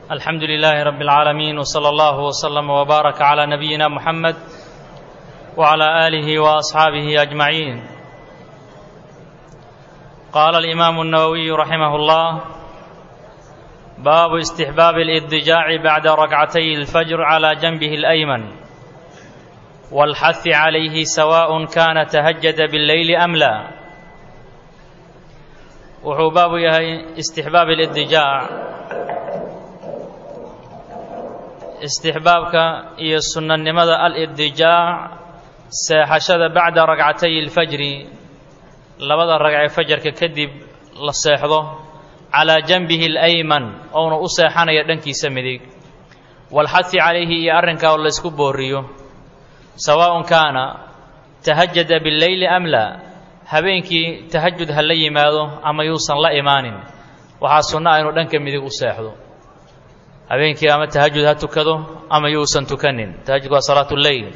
الحمد لله رب العالمين وصلى الله وسلم وبارك على نبينا محمد وعلى آله وأصحابه أجمعين قال الإمام النووي رحمه الله باب استحباب الاضجاع بعد ركعتي الفجر على جنبه الأيمن والحث عليه سواء كان تهجد بالليل أم لا wuxuu baabu yahay istixbaab alidijaac istixbaabka iyo sunnanimada alidijaac seexashada bacda ragcatay alfajri labada ragcee fajarka kadib la seexdo calaa janbihi alayman ouna u seexanaya dhankiisa midig waalxahi calayhi iyo arrinkaa oo laysku booriyo sawaaءun kaana tahajada billeyli am laa habeenkii tahajud ha la yimaado ama yuusan la imaanin waxaa sunno ah inuu dhanka midig u seexdo habeenkii ama tahajud ha tukado ama yuusan tukanin tahajud waa salaat lleyl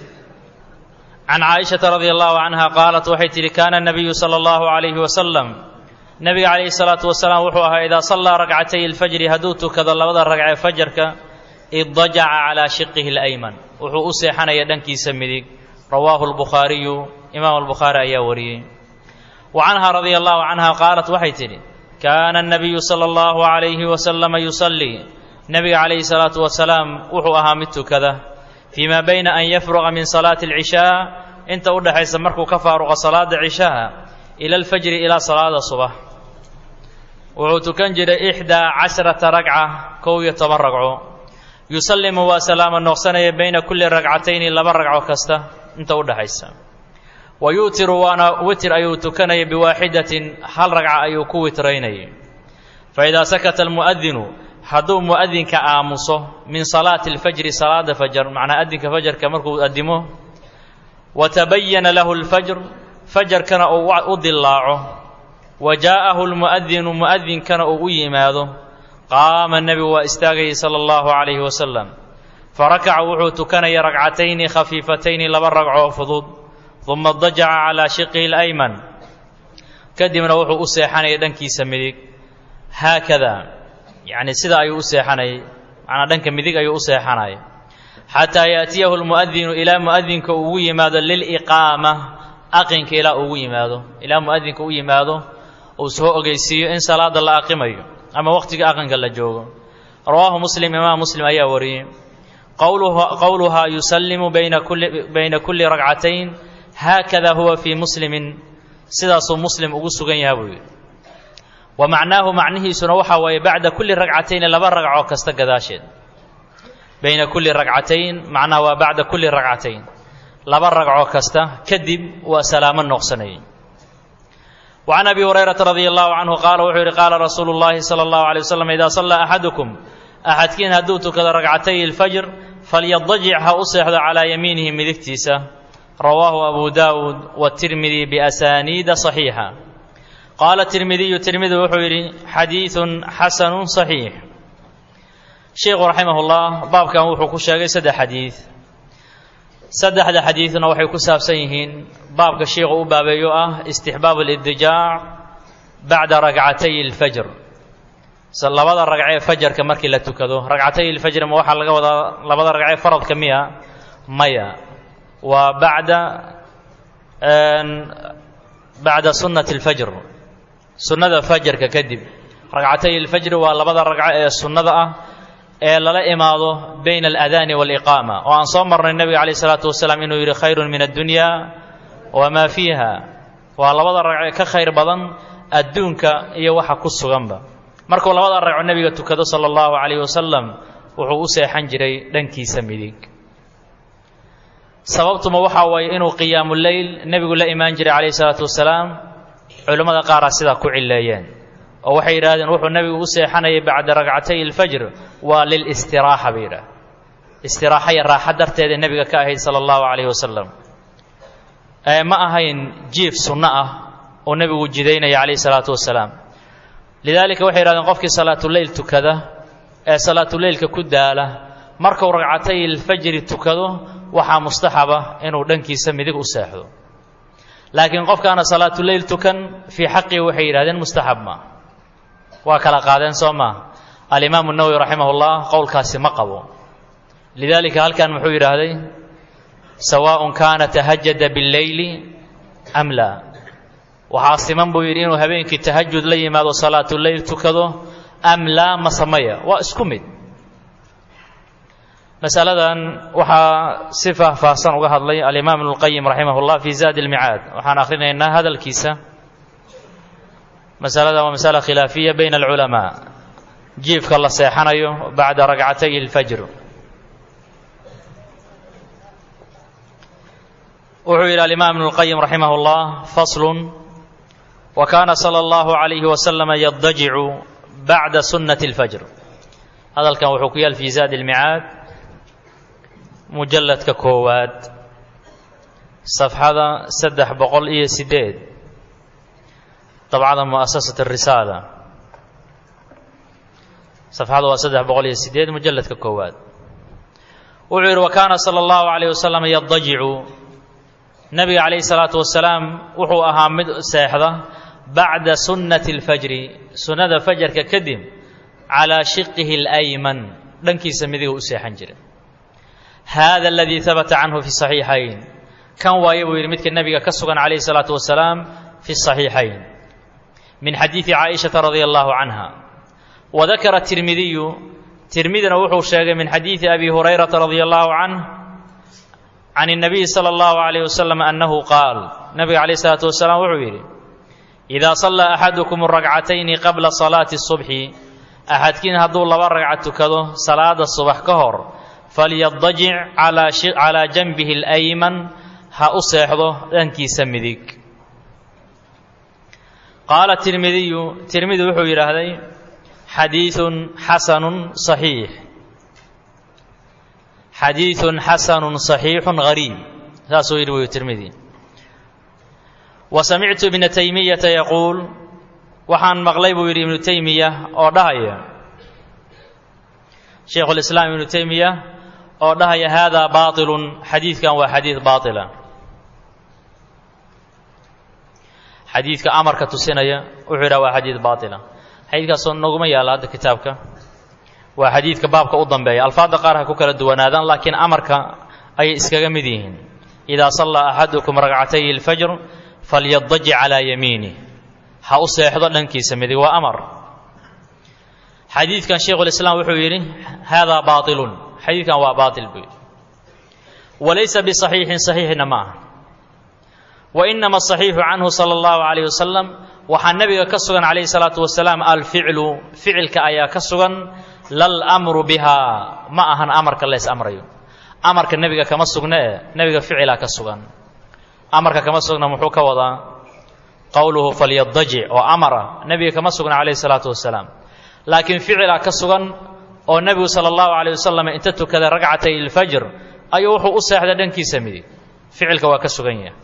can caaishata radi allahu canha qaalat waxay tidhi kaana nabiyu sala allahu calayhi wasalam nebiga calayhi salaatu wasalaam wuxuu ahaa idaa sallaa ragcatay alfajri hadduu tukado labada ragcee fajarka iddajaca calaa shiqihi alayman wuxuu u seexanaya dhankiisa midig rawaahu lbukhaariyu imaam albukhaari ayaa wariyey wa canha radia allahu canha qaalat waxay tidhi kaana anabiyu sala allahu calayhi wasalama yusallii nebiga calayhi salaatu wasalaam wuxuu ahaa mid tukada fii maa bayna an yafruqa min salaati alcishaa inta u dhexaysa markuu ka faaruqo salaada cishaha ila alfajri ilaa salaada subax wuxuu tukan jiray ixdaa casharata ragca kow iyo toban ragco yusallimu waa salaama noqsanaya bayna kulli ragcatayni laba ragco kasta inta u dhexaysa wa yu'tiru waana witir ayuu tukanaya biwaaxidatin hal ragca ayuu ku witraynayay fa idaa sakata almu'adinu hadduu mu'adinka aamuso min salaati alfajri salaada fajar macnaa adinka fajarka markuu addimo wa tabayana lahu alfajr fajarkana uu u dillaaco wa jaa'ahu lmu'adinu mu'adinkana uu u yimaado qaama nebigu waa istaagayay sala allahu calayhi wasalam farakaca wuxuu tukanaya ragcatayni khafiifatayni laba ragcoo fudud uma dajaca calaa shiqihi alayman kadibna wuxuu u seexanaya dhankiisa midig haakada yacni sida ayuu u seexanayay macnaa dhanka midig ayuu u seexanaya xataa yaatiyahu lmu'adinu ilaa mu'adinka ugu yimaado liliqaama aqinka ilaa ugu yimaado ilaa mu'adinka u yimaado uu soo ogeysiiyo in salaada la aqimayo ama waqtiga aqinka la joogo rawaahu muslim imaam muslim ayaa wariyey qowluhaa yusallimu bayna kulli bayna kulli ragcatayn haakada huwa fii muslimin sidaasuu muslim ugu sugan yaha buu yidhi wa macnaahu macnihiisuna waxaa waaye bacda kulli ragcatayni laba ragcoo kasta gadaasheed bayna kulli ragcatayn macnaha waa bacda kulli ragcatayn laba ragcoo kasta kadib waa salaamo noqsanayay wa can abi hurayrata radia allahu canhu qaala wuxuu yidhi qaala rasuulu llaahi sala allahu alay wasalam idaa sallaa axadukum axadkiin hadduu tukado ragcatay alfajr falyadajic ha u seexdo calaa yamiinihi midigtiisa rawaahu abu daawuud watirmidi biasaaniida saxiixa qaala tirmidiyu tirmidi wuxuu yidhi xadiidun xasanun saxiix sheikhu raximahullah baabkan wuxuu ku sheegay saddex xadiid saddexda xadiidna waxay ku saabsan yihiin baabka sheikhu u baabeeyo ah istixbaab alidijaac bacda ragcatay alfajr labada ragcee fajarka markii la tukado ragcatay alfajr ma waxaa laga wadaa labada ragcee faradka miya maya waa bacda bacda sunnati alfajr sunnada fajarka kadib ragcatay alfajri waa labada ragco ee sunnada ah ee lala imaado bayna aladaani waaliqaama oo aan soo marnay nebiga calayh isalaatu wasalaam inuu yidhi khayrun min addunya wamaa fiiha waa labada ragcee ka khayr badan adduunka iyo waxa ku suganba markuu labada ragco nebiga tukado sala allahu calayh wasalam wuxuu u seexan jiray dhankiisa midig sababtuma waxaa waaye inuu qiyaamuleyl nebigu la imaan jiray calayhi salaatu wasalaam culimmada qaaraa sidaa ku cileeyeen oo waxay yidhahdeen wuxuu nebigu u seexanayay bacda ragcatay alfajr waa lilstiraaxa bay yidhaah istiraaxa iyo raaxa darteeda nebiga ka ahayd sala allahu calayhi wasalam ma ahayn jiif sunno ah oo nebigu jidaynaya calayhi salaatu wasalaam lidaalika waxay yidhahdeen qofkii salaatuleyl tukada ee salaatuleylka ku daala markuu ragcatay alfajri tukado waxaa mustaxaba inuu dhankiisa midig u seexdo laakiin qofkaana salaatuleyl tukan fii xaqii waxay yidhahdeen mustaxab ma waa kala qaadeen soo maa alimaamu nawowi raximah ullah qowlkaasi ma qabo lidaalika halkan muxuu yidhaahday sawaaءun kaana tahajada biاlleyli am laa waxaa siman buu yidhi inuu habeenkii tahajud la yimaado salaatuleyl tukado am laa ma samaya waa isku mid masaladan waxaa si faahfaahsan uga hadlay alimaam ibnu اlqayim raximah اllah fi zaadi اlmicaad waxaan akhrinaynaa hadalkiisa masaladan waa masala khilaafiya bayna alculamaa jiifka la seexanayo bacda ragcatay اlfajr wuxuu yidhi alimaam ibnu اlqayim raximah اllah fasl wa kaana salى اllahu عalayhi waslama yadajicu bacda sunnati اlfajr hadalkan wuxuu ku yaal fi zaadi اlmicaad mujalladka koowaad safxada saddex boqol iyo sideed dabcada mu'asasat الrisaala safxada waa saddex boqol iyo sideed mujalladka koowaad wuxuu yidhi wa kaana salى اllahu عalayh wasalam yadajicu nabiga calayhi salaatu wasalaam wuxuu ahaa mid seexda bacda sunnati اlfajri sunnada fajarka kadib calaa shiqihi اlayman dhankiisa midiga u seexan jira hada aladii habata canhu fi saxiixayn kan waaye buu yidhi midka nebiga ka sugan calayhi salaatu wasalaam fi saxiixayn min xadiidi caaishata radia allahu canha wadakara tirmidiyu tirmidina wuxuu sheegay min xadiidi abi hurayrata radia allahu canh can الnabiyi salى اllahu عalayh wasalam annahu qaal nabiga calayh isalaatu wasalaam wuxuu yidhi idaa sallaa axadukum ragcatayni qabla salaati الصubxi axadkiin hadduu laba ragca tukado salaada subax ka hor falyadajic calaa janbihi اlayman ha u seexdo dhankiisa midig qaala tirmidiyu tirmidi wuxuu yidhaahday xadiiثun xasanu صaxiix xadiiثun xasanu صaxiixu gariib saasuu yidhi wuyu tirmidi wa samictu ibna taymiyata yaquul waxaan maqlay buu yidhi ibnu taymiya oo dhahaya shaykhu lislaam ibnu taymiya oo dhahaya haadaa baaطilun xadiidkan waa xadiid baaطila xadiidka amarka tusinaya wuxuu yidhaha waa xadiid baaطila xadiidkaasoo noguma yaalla hadda kitaabka waa xadiidka baabka u dambeeya alfaadda qaar ha ku kala duwanaadaan laakiin amarka ayay iskaga mid yihiin idaa sallaa axadukum ragcatay اlfajr falyadajic calaa yamiinih ha u seexdo dhankiisa midig waa amar xadiidkan shaykhulislaam wuxuu yidhi haadaa baailun xadiidkan waa baail buu yidhi walaysa bisaxiixin saxiixina ma aha wa inama asaxiixu canhu sala allahu calayh wasalam waxaa nebiga ka sugan calayhi salaatu wasalaam alficlu ficilka ayaa ka sugan lal amru bihaa ma ahan amarka leys amrayo amarka nebiga kama sugne e nebiga ficilaa ka sugan amarka kama sugna muxuu ka wadaa qowluhu falyadajic oo amara nebiga kama sugna calayhi salaatu wasalaam laakiin ficilaa ka sugan oo nebigu sala allahu calayh wasalam inta tukaday ragcatay ilfajr ayuu wuxuu u seexday dhankiisa midig ficilka waa ka sugan yahay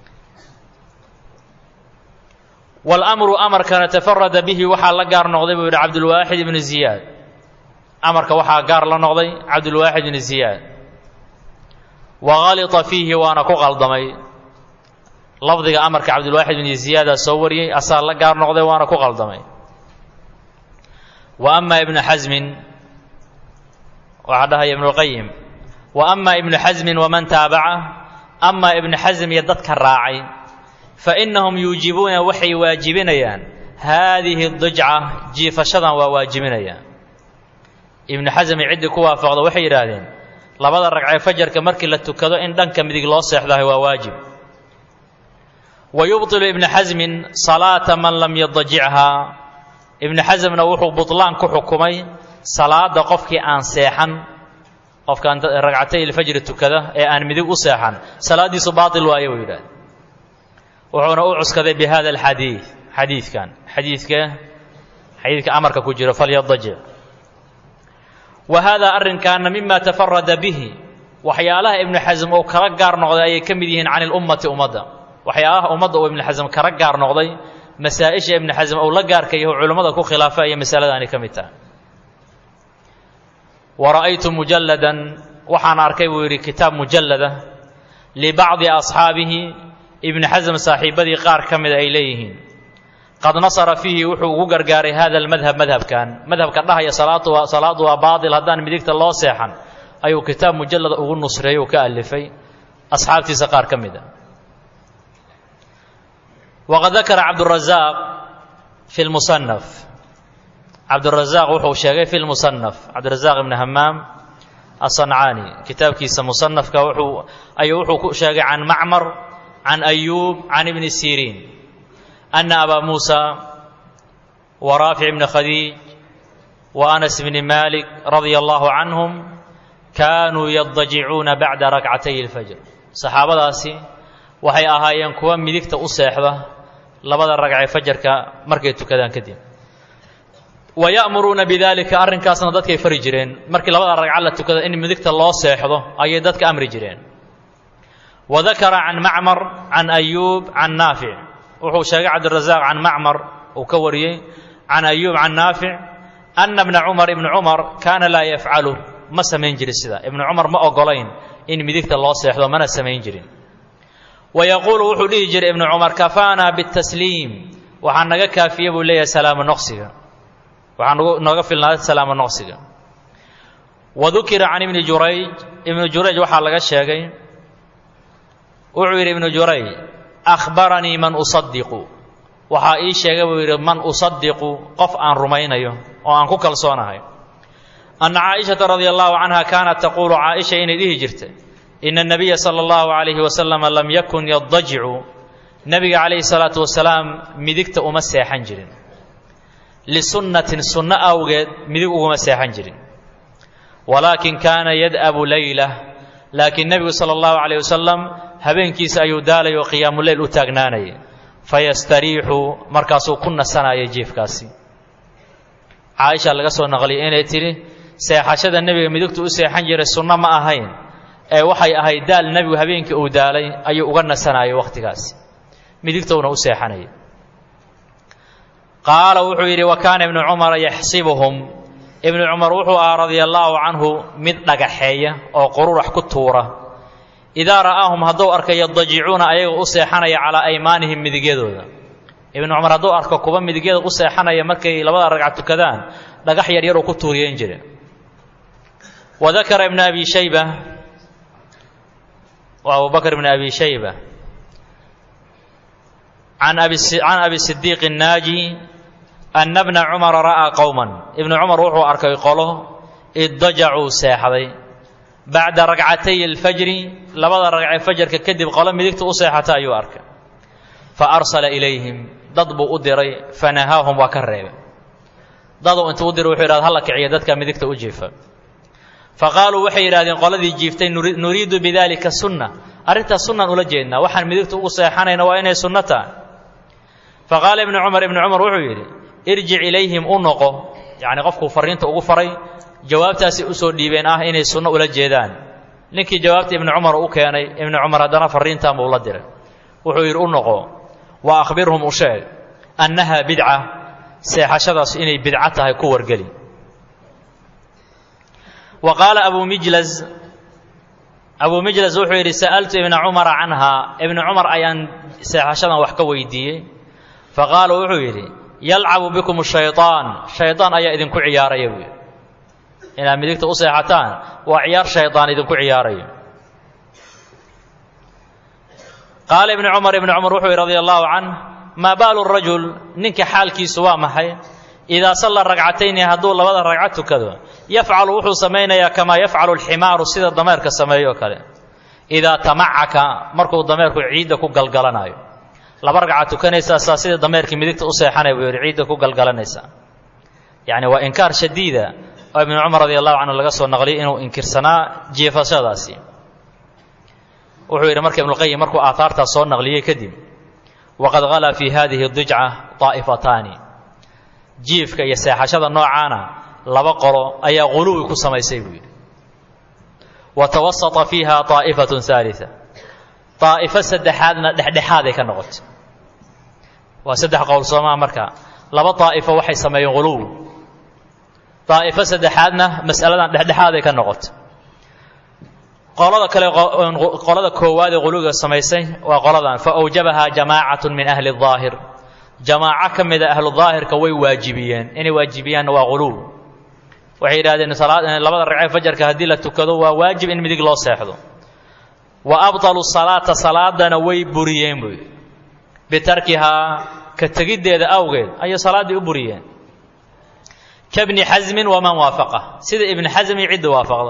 walamru amarkana tafarada bihi waxaa la gaar noqday buu yidhi cabdulwaaxid ibnu ziyaad amarka waxaa gaar la noqday cabdulwaaxid ibnu ziyaad wa halita fiihi waana ku qaldamay lafdiga amarka cabdulwaaxid ibnu ziyaadaa soo wariyey asaa la gaar noqday waana ku qaldamay wa ama ibnu xasmin waxaa dhahaya ibnuulqayim wa ama ibnu xasmin waman taabaca ama ibnu xasm iyo dadka raacay fainahum yuujibuuna waxay waajibinayaan haadihi dijca jiifashadan waa waajibinayaan ibnu xasmi ciddii ku waafaqda waxay yidhaahdeen labada ragcee fajarka markii la tukado in dhanka midig loo seexdahay waa waajib wa yubطilu ibnu xasmin salaata man lam yadajichaa ibnu xasmna wuxuu buطlaan ku xukumay salaada qofkii aan seexan qofkaan ragcatay ilfajri tukada ee aan midig u seexan salaaddiisu baail waaye buu yidhahde wuxuuna u cuskaday bi hada alxadiid xadiidkan xadiidka xadiidka amarka ku jiro falyadajic wa haadaa arrinkaana mima tafarada bihi waxyaalaha ibnu xasm uu kala gaar noqday ayay ka mid yihiin can ilummati ummadda waxyaalaha ummadda uu ibnu xasm kala gaar noqday masaa-isha ibnu xasm uu la gaarka yaho culimmada ku khilaafa ayay masaladaani ka mid tahay wa ra'aytu mujalladan waxaan arkay buu yidhi kitaab mujallada libacdi asxaabihi ibnu xasm saaxiibadii qaar ka mida ay leeyihiin qad nasara fiihi wuxuu ugu gargaaray hada almadhab madhabkan madhabka dhahaya salaadu waa salaadu waa baatil haddaan midigta loo seexan ayuu kitaab mujallada ugu nusreeyey uu ka alifay asxaabtiisa qaar ka mid a waqad dakara cabdurazaaq fi lmusanaf cabdurazaaq wuxuu sheegay fi lmusanaf cabdirazaaq ibni hamaam asancaani kitaabkiisa musanafka wuxuu ayuu wuxuu ku sheegay can macmar can ayuub can ibni siriin ana abaa muusa wa raafic ibni khadiij wa anas bni malik radia allahu canhum kaanuu yadajicuuna bacda rakcatay اlfajr saxaabadaasi waxay ahaayeen kuwa midigta u seexda labada ragcee fajarka markay tukadaan kadib wa ya'muruuna bidalika arrinkaasna dadkay fari jireen markii labada ragca la tukada in midigta loo seexdo ayay dadka amri jireen wa dakara can macmar can ayuub can naafic wuxuu sheegay cabdirazaaq can macmar uu ka wariyey can ayuub can naafic ana bna cumar ibni cumar kaana laa yafcalu ma samayn jirin sida ibnu cumar ma ogolayn in midigta loo seexdo mana samayn jirin wa yaquulu wuxuu dhihi jiray ibnu cumar kafaanaa bitasliim waxaa naga kaafiye buu leeyahay salaamo noqsiga waxaa nooga filnaaday salaamo noqsiga wa dukira can ibni jurayj ibnu jurayj waxaa laga sheegay wuxuu yidhi ibnu jurayj akhbaranii man usadiqu waxaa ii sheegay buu yidhi man usadiqu qof aan rumaynayo oo aan ku kalsoonahay anna caaishata radia allahu canha kaanat taquulu caaisha inay dhihi jirta ina anabiya sala allahu calayhi wasalama lam yakun yadajicu nebiga calayhi salaatu wasalaam midigta uma seexan jirin lisunnatin sunno awgeed midig uguma seexan jirin walaakin kaana yad'abu leylah laakiin nebigu sala allahu calayh wasalam habeenkiisa ayuu daalay oo qiyaamuleyl u taagnaanayay fayastariixu markaasuu ku nasanayay jiifkaasi caaisha laga soo naqliyay inay tidhi seexashada nebiga midigtu u seexan jiray sunno ma ahayn ee waxay ahayd daal nebigu habeenkii uu daalay ayuu uga nasanayay wakhtigaasi midigtowna u seexanayay qaala wuxuu yidhi wa kaana ibnu cumara yaxsibuhum ibnu cumar wuxuu ahaa radia allaahu canhu mid dhagaxeeya oo qururax ku tuura idaa ra'aahum hadduu arka yadajicuuna ayaga u seexanaya calaa aymaanihim midigyadooda ibnu cumar hadduu arko kuba midigyada u seexanaya markay labada ragca tukadaan dhagax yar yaruu ku tuuriyeyn jire wa dakara ibnu abi shayba wa abubakr ibni abi shayba can can abi sidiiq الnaaji ana bna cumara ra'aa qowman ibnu cumar wuxuu arkay qolo idajacuu seexday bacda ragcatay اlfajri labada ragcee fajarka kadib qolo midigta u seexata ayuu arkay faarsala ilayhim dad buu u diray fanahaahum waa ka reebay daduu intuu u diray wuxuu yidhahda halla kiciya dadka midigta u jiifa faqaaluu waxay yidhahdeen qoladii jiiftay nuriidu bidalika sunna arrintaas sunnaan ula jeednaa waxaan midigta ugu seexanayna waa inay sunno tahay faqaala ibnu cumar ibnu cumar wuxuu yidhi irjic ilayhim u noqo yacni qofkuu farriinta ugu faray jawaabtaasi usoo dhiibeen ah inay sunno ula jeedaan ninkii jawaabta ibnu cumar u keenay ibnu cumar haddana farriintan buu la diray wuxuu yidhi u noqo wa akhbirhum u sheeg annaha bidca seexashadaas inay bidco tahay ku wargeli wa qaala abu mijlas abuu mijlas wuxuu yidhi sa'altu ibna cumara canhaa ibnu cumar ayaan seexashadan wax ka weydiiyey faqaala wuxuu yidhi yalcabu bikum shayطaan shaydaan ayaa idinku ciyaaraya buu yidhi inaad midigta u seexataan waa ciyaar shaydaan idinku ciyaarayo qaala ibnu cumar ibnu cumar wuxuu yidhi radia allahu canh maa baalu rajul ninka xaalkiisu waa maxay idaa salla ragcatayni hadduu labada ragco tukado yafcalu wuxuu samaynayaa kamaa yafcalu alximaaru sida dameerka sameeyo kale idaa tamacaka markuu dameerku ciidda ku galgalanaayo laba ragca tukanaysaa saa sida dameerkii midigta u seexanaya buu yidhi ciidda ku galgalanaysaa yacni waa inkaar shadiida oo ibnu cumar radi allahu canhu laga soo naqliyay inuu inkirsanaa jiifashadaasi wuxuu yidhi marka ibnuqayim markuu aaaartaas soo naqliyey kadib waqad halaa fii hadihi dijca daa'ifataani jiifka iyo seexashada noocaana laba qolo ayaa quluwi ku samaysay buu yidhi wa tawasata fiiha daa'ifatun haalita daa'ifo saddexaadna dhexdhexaaday ka noqotay waa saddex qowl soomaa marka laba daa'ifo waxay sameeyeen quluwi daa'ifo saddexaadna mas'aladan dhexdhexaaday ka noqotay qolada kale qolada koowaad ee quluwiga samaysay waa qoladan fa awjabahaa jamaacatun min ahli الظaahir jamaaco ka mida ahlu daahirka way waajibiyeen inay waajibiyaanna waa quluw waxay yidhahdeen labada ragcee fajarka haddii la tukado waa waajib in midig loo seexdo wa abطaluu salaata salaadana way buriyeen buy bitarkihaa ka tegiddeeda awgeed ayay salaaddii u buriyeen kabni xasmin waman waafaqa sida ibni xasm iyo cidda waafaqda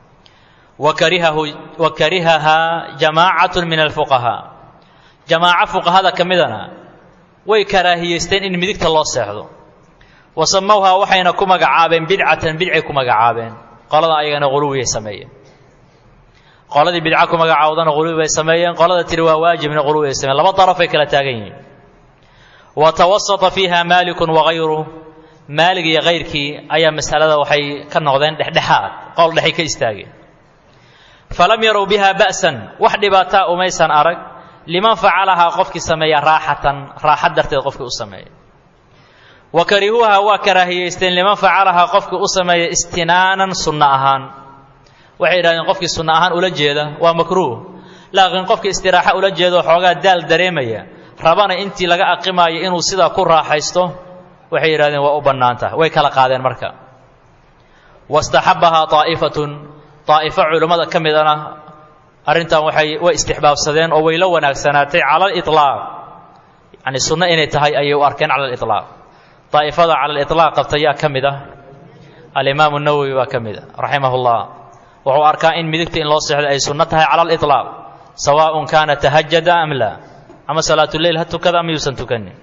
wa karihahaa jamaacatu min alfuqahaa jamaaco fuqahada ka midana way karaahiyeysteen in midigta loo seexdo wa samowhaa waxayna ku magacaabeen bidcatan bidcay ku magacaabeen qolada ayagana quluwiyay sameeyeen qoladii bidca ku magacaawdana quluwi bay sameeyeen qolada tiri waa waajibna quluwi bay sameyen laba darafay kala taagan yihiin wa tawasata fiiha maalikun wagayruh maalig iyo kayrkii ayaa masalada waxay ka noqdeen dhexdhexaad qowl dhexay ka istaageen falam yarow biha ba'san wax dhibaataa umaysan arag liman facalahaa qofkii sameeya raaxatan raaxa darteed qofkii u sameeya wa karihuuha waa karaahiyeysteen liman facalahaa qofkii u sameeya istinaanan sunno ahaan waxay yidhahdeen qofkii sunno ahaan ula jeeda waa makruuh laakiin qofkii istiraaxo ula jeeda oo xoogaa daal dareemaya rabana intii laga aqimaayo inuu sidaa ku raaxaysto waxay yidhahdeen waa u bannaan tahay way kala qaadeen marka wastaxabbahaa aa'ifatun daa'ifo culimmada ka midana arrintan waxay way istixbaabsadeen oo way la wanaagsanaatay cala aliطlaaq yacni sunno inay tahay ayay u arkeen cala aliطlaaq daa'ifada cala aliطlaaq qabta yaa ka mid ah alimaamu nawowi baa ka mid a raximah اllah wuxuu arkaa in midigta in loo seexdo ay sunno tahay cala aliطlaaq sawaaءun kaana tahajada am laa ama salaatuleyl ha tukada ama yuusan tukanin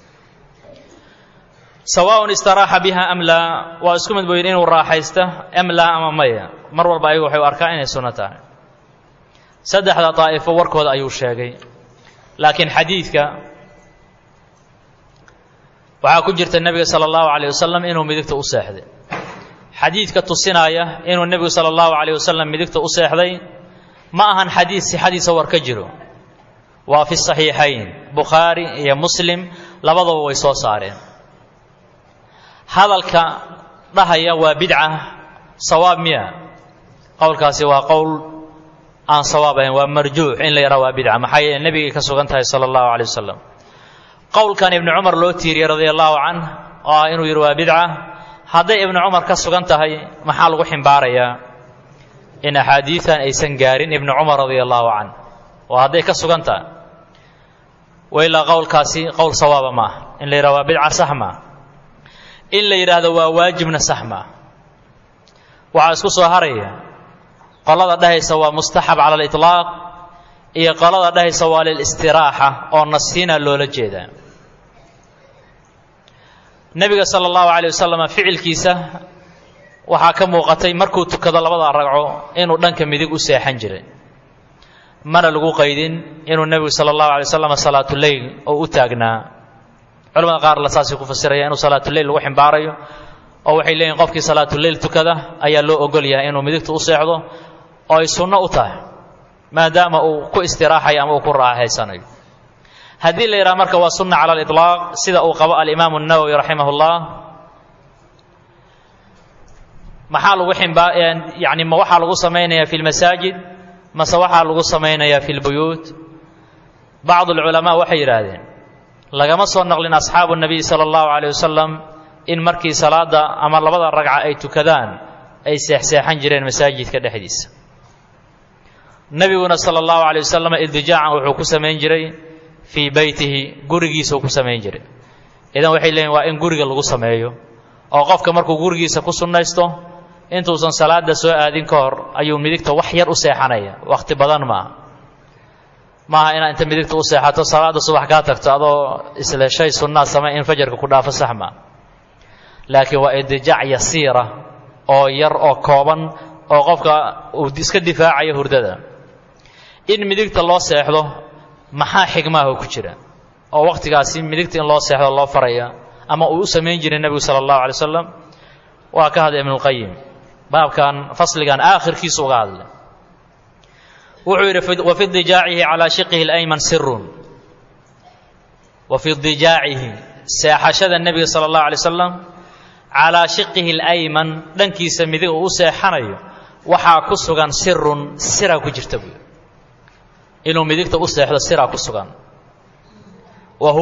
sawaaءun istaraaxa biha am laa waa isku mid boyin inuu raaxaysta am laa ama maya mar walba ayagu waxay u arkaa inay sunno tahay saddexda daa'ifo warkooda ayuu sheegay laakiin xadiidka waxaa ku jirta nebiga sala allahu calayh wasalam inuu midigta u seexday xadiidka tusinaaya inuu nebigu sala allahu calayh wasalam midigta u seexday ma ahan xadiid sixadiisa war ka jiro waa fi saxiixayn bukhaari iyo muslim labadaba way soo saareen hadalka dhahaya waa bidca sawaab miya qowlkaasi waa qowl aan sawaab ahayn waa marjuux in la yahaa waa bidca maxaa yeele nebigay ka sugan tahay sala allahu calay wasalam qowlkan ibnu cumar loo tiiriyey radia allahu canh oo ah inuu yidhi waa bidca hadday ibnu cumar ka sugan tahay maxaa lagu ximbaarayaa in axaadiidan aysan gaarin ibnu cumar radia allahu canh oo hadday ka sugan tahay wailaa qowlkaasi qowl sawaaba ma ah in la yidhaha waa bidca sax maa in la yidhaahdo waa waajibna sax maa waxaa isku soo haraya qolada dhahaysa waa mustaxab cala aliطlaaq iyo qolada dhahaysa waa lilstiraaxa oo nasiina loola jeedaa nebiga sala allahu calay wasalam ficilkiisa waxaa ka muuqatay markuu tukado labada ragco inuu dhanka midig u seexan jiray mana lagu qaydin inuu nebigu sala allahu alay wasalam salaatuleyl oo u taagnaa culamada qaar la saasay ku fasiraya inuu salaatuleyl lagu ximbaarayo oo waxay leeyihin qofkii salaatuleyl tukada ayaa loo ogol yahay inuu midigta u seexdo oo ay sunno u tahay maadaama uu ku istiraaxayo ama uu ku raaxaysanayo haddii la yidhaha marka waa sunna cala aliطlaaq sida uu qabo alimaamu الnawowi raximah اllah maxaa lagu ximbaa yani ma waxaa lagu samaynayaa fi lmasaajid mase waxaa lagu samaynayaa fi lbuyuut bacd اlculamaa waxay yidhaahdeen lagama soo naqlin asxaabu الnabiy salى اllahu عalيه wasalam in markii salaada ama labada ragca ay tukadaan ay seexseexan jireen masaajidka dhexdiisa nebiguna sala allahu alay wasalam irdijaacan wuxuu ku samayn jiray fii beytihi gurigiisuu ku samayn jiray idan waxay leeyihin waa in guriga lagu sameeyo oo qofka markuu gurigiisa ku sunnaysto intuusan salaada soo aadin ka hor ayuu midigta wax yar u seexanaya wakhti badan maaha maaha inaad inta midigta u seexato salaada subax kaa tagto adoo isle shay sunnaa samay in fajarka ku dhaafo sax maa laakiin waa irdijaac yasiira oo yar oo kooban oo qofka uu iska difaacayo hurdada in midigta loo seexdo maxaa xigmaahu ku jira oo wakhtigaasi midigta in loo seexdo loo faraya ama uu u samayn jiray nebigu sala allahu alay wasalam waa ka hadlay ibnulqayim baabkan fasligan aakhirkiisu uga hadlay wuxuu yidhi wa fi dijaacihi calaa shiqihi اlayman sirun wa fi dijaacihi seexashada nebiga sala allahu alay wasalam calaa shiqihi اlayman dhankiisa midig uu u seexanayo waxaa ku sugan sirun siraa ku jirta buui inuu midigta u seexdo siraa ku sugan wa huwa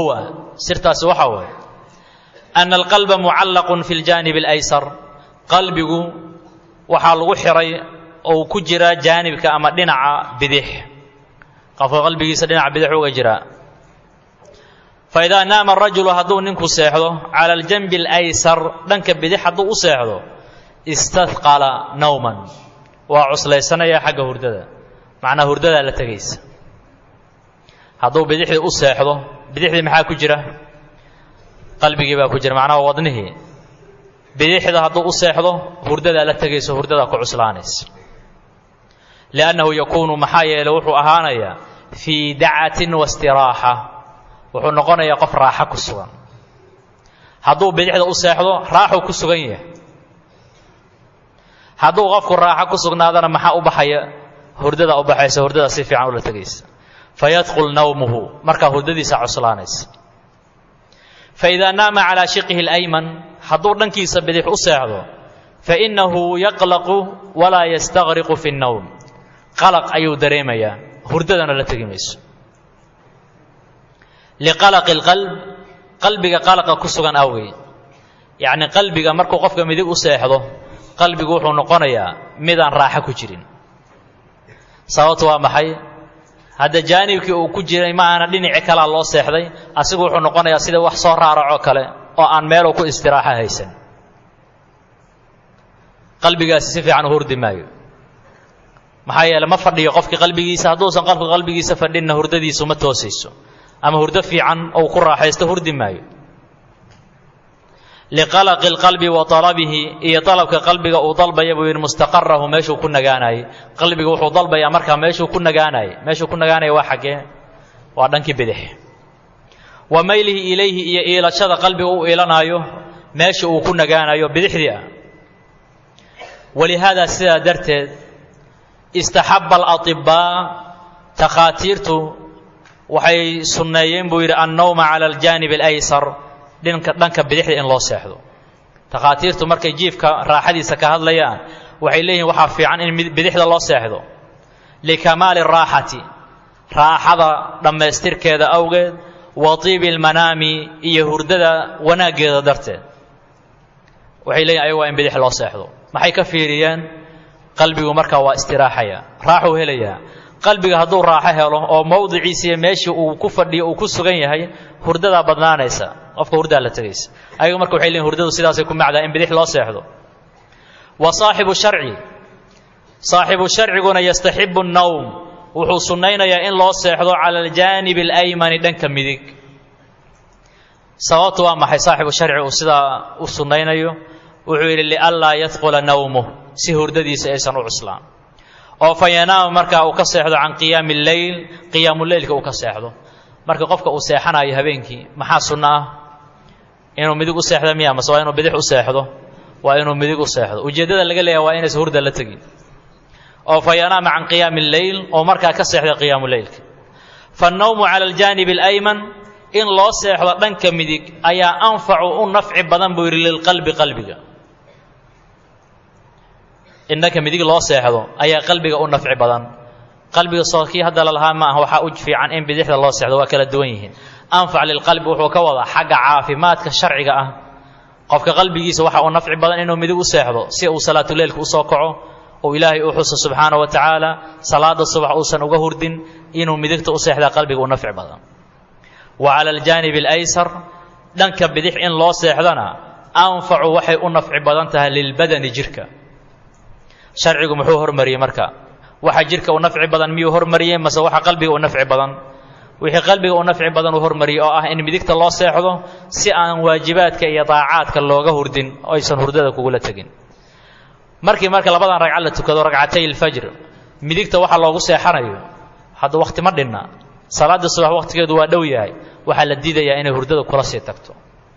sirtaasi waxaa waaye ana alqalba mucallaqun fi ljaanib alaysar qalbigu waxaa lagu xiray ou ku jiraa jaanibka ama dhinaca bidix qofka qalbigiisa dhinaca bidix uga jiraa faidaa naama arajulu hadduu ninku seexdo cala aljanbi alaysar dhanka bidix hadduu u seexdo istahqala nawman waa cuslaysanaya xagga hurdada macnaa hurdadaa la tegaysa hadduu bidixdii u seexdo bidixdii maxaa ku jira qalbigii baa ku jira macnaha wadnihii bidixda hadduu u seexdo hurdadaa la tegayso hurdadaa ku cuslaanaysa liannahu yakuunu maxaa yeeley wuxuu ahaanayaa fii dacatin wastiraaxa wuxuu noqonayaa qof raaxo ku sugan hadduu bidixda u seexdo raaxuu ku sugan yahay hadduu qofku raaxo ku sugnaadana maxaa u baxaya hurdadaa u baxaysa hurdadaa si fiican ula tegaysa fayadqul nawmuhu markaa hurdadiisa cuslaanaysa faidaa naama calaa shiqihi اlayman hadduu dhankiisa bidix u seexdo fainahu yaqlaqu walaa yastaqriqu fi اnnowm qalaq ayuu dareemayaa hurdadana la tegi mayso liqalaqi اlqalb qalbiga qalaqa ku sugan awgeed yacni qalbiga markuu qofka midig u seexdo qalbigu wuxuu noqonayaa midaan raaxo ku jirin sababtu waa maxay hadda jaanibkii uu ku jiray ma aana dhinaci kalaa loo seexday asigu wuxuu noqonayaa sida wax soo raaracoo kale oo aan meeluu ku istiraaxo haysan qalbigaasi si fiican u hurdi maayo maxaa yeele ma fadhiyo qofkii qalbigiisa hadduusan qofka qalbigiisa fadhinna hurdadiisu ma toosayso ama hurdo fiican ou ku raaxaysto hurdi maayo liqalaqi اlqalbi wa talabihi iyo dalabka qalbiga uu dalbaya buu yidhi mustaqarahu meeshuu ku nagaanayay qalbiga wuxuu dalbayaa markaa meeshuu ku nagaanayay meeshuu ku nagaanaya waa xaggee waa dhankii bidix wa maylihi ilayhi iyo iilashada qalbiga u iilanaayo meesha uu ku nagaanayo bidixdii ah walihaada sidaa darteed istaxaba alaطibaa takhaatiirtu waxay sunneeyeen buu yidhi annowma cala aljaanib alaysar dhinka dhanka bidixda in loo seexdo takhaatiirtu markay jiifka raaxadiisa ka hadlayaan waxay leeyihin waxaa fiican in bidixda loo seexdo likamaali raaxati raaxada dhammaystirkeeda awgeed wa tiibi almanaami iyo hurdada wanaaggeeda darteed waxay leeyihin ayagu waa in bidix loo seexdo maxay ka fiiriyeen qalbigu markaa waa istiraaxaya raaxuu helayaa qalbiga hadduu raaxo helo oo mowdiciisiiyo meeshii uu ku fadhiyo uu ku sugan yahay hurdadaa badnaanaysa qofka hurdaa la tegaysa ayagu marka waxay leeyihin hurdadu sidaasay ku macdaa in bidix loo seexdo wa saaxibu sharci saaxibu sharciguna yastaxibu nnowm wuxuu sunnaynayaa in loo seexdo cala aljaanibi alaymani dhanka midig sababtu waa maxay saaxibu sharci uu sidaa u sunnaynayo wuxuu yidhi lianlaa yadqula nawmuh si hurdadiisa aysan u cuslaan oo fa yanaama markaa uu ka seexdo can qiyaami lleyl qiyaamuleylka uu ka seexdo marka qofka uu seexanayo habeenkii maxaa sunno ah inuu midig u seexdo miya mase waa inuu bidix u seexdo waa inuu midig u seexdo ujeeddada laga leeyahay waa inaysa hurda la tegin oo fa yanaama can qiyaami lleyl oo markaa ka seexda qiyaamuleylka faannawmu cala aljaanibi alayman in loo seexdo dhanka midig ayaa anfacu u nafci badan buu yidhi lilqalbi qalbiga in dhanka midig loo seexdo ayaa qalbiga u nafci badan qalbiga soo kii hadda lalahaa ma aha waxaa u fiican in bidixda loo seexdo waa kala duwan yihiin anfac lilqalbi wuxuu ka wadaa xagga caafimaadka sharciga ah qofka qalbigiisa waxa uu nafci badan inuu midig u seexdo si uu salaatuleylka usoo kaco uu ilaahay u xuso subxaana wa tacaala salaada subax uusan uga hurdin inuu midigta u seexdaa qalbiga u nafci badan wa cala aljaanibi alaysar dhanka bidix in loo seexdana anfacu waxay u nafci badan tahay lilbadani jirka sharcigu muxuu hormariyey marka waxa jirka u nafci badan miyuu hormariyey mase waxa qalbiga u nafci badan wixii qalbiga u nafci badan uu hormariyey oo ah in midigta loo seexdo si aan waajibaadka iyo daacaadka looga hurdin oo aysan hurdada kugula tegin markii marka labadan ragca la tukado ragcatay ilfajr midigta waxa loogu seexanayo hadda wakhti ma dhinna salaada subax wakhtigeedu waa dhow yahay waxaa la diidayaa inay hurdada kula sii tagto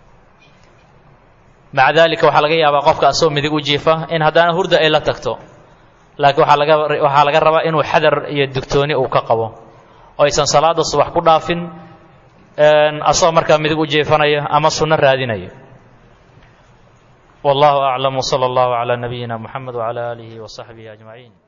maca daalika waxaa laga yaabaa qofka asoo midig u jiifa in haddana hurda ay la tagto laakiin waxaa laga waxaa laga rabaa inuu xadar iyo digtooni uu ka qabo oo aysan salaada subax ku dhaafin asagoo markaa midig u jiifanaya ama sunno raadinaya wallahu aclam wsala allahu calaa nabiyina muxamed wcala aalihi wasaxbihi ajmaciin